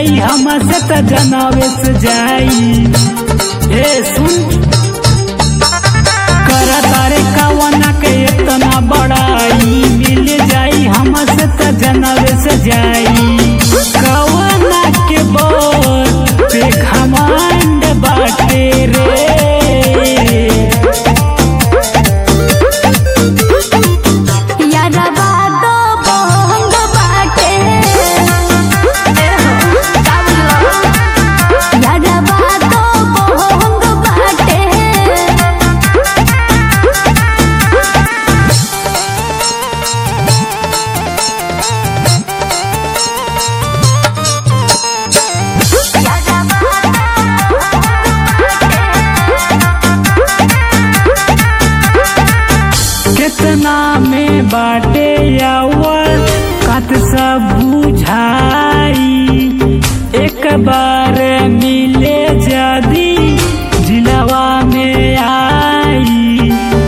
जाई हमसे त जनावे से जाई ए सुन कर तारे कवना के इतना बड़ाई मिल जाई हमसे त जनावे से जाई कवना के बोल पे घमंड बाटे रे यारवा दो बंग बाटे यारवा दो बंग बाटे कितना में बाटे यावर कत सब बुझाई एक बार मिले जदी जिलवा में आई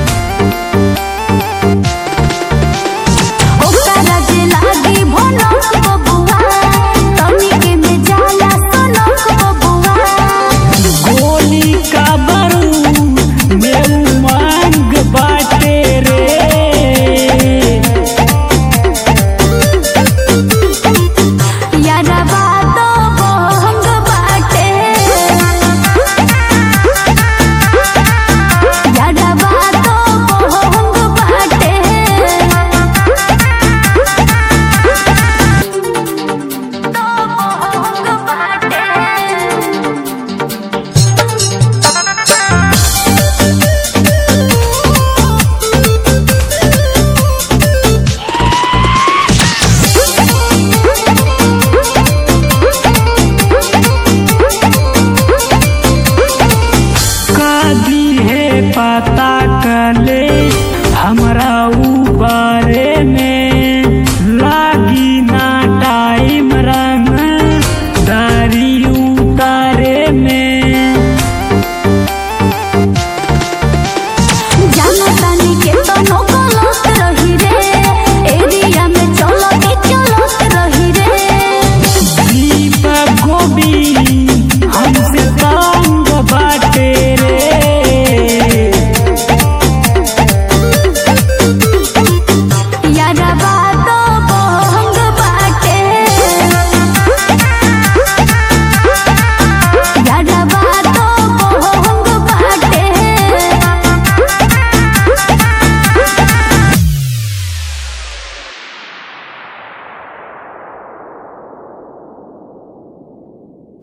ओकरा जे लागी भनक बबुआ तनिके में जाला सनक बबुआ गोली का बारूद में उमंग बाटे रे यारवा दो बंग बाटे यारवा दो बंग बाटे दो बंग बाटे कदी है पता